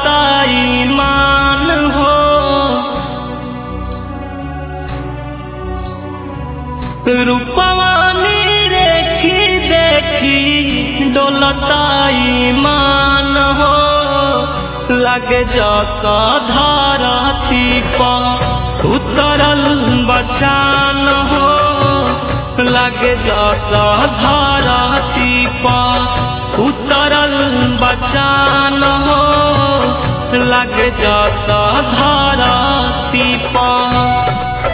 डोलता ईमान हो रूपवानी देखी देखी डोलता ईमान हो लगे जका धारती पर उतरल बचान हो लगे जका धारती पर उतरल बचान हो लगे जका धारती पर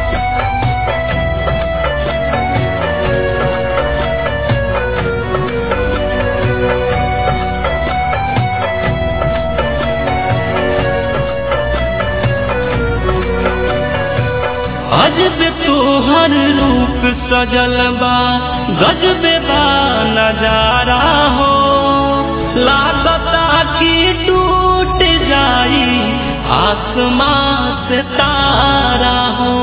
अजब तोहर रूप सजल बा गजब बा नजारा हो लागता कि टूट जाई आसमां से तारा हो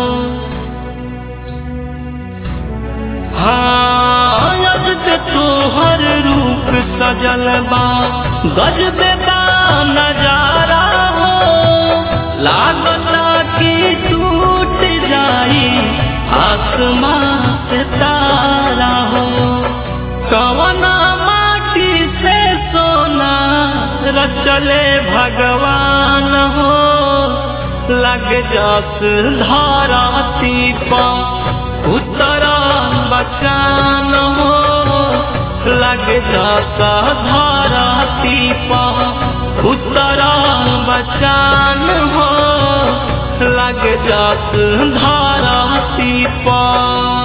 हाँ अजब तोहर रूप सजल बा गजब बा नजारा हो लागता कि टूट जाई आसमां से तारा हो कवना माटी से सोना रचले भगवान हो लग जस धाराती पा उतरा बचान हो लग जाता धाराती पा उतरा बचान हो लग जात धाराती पा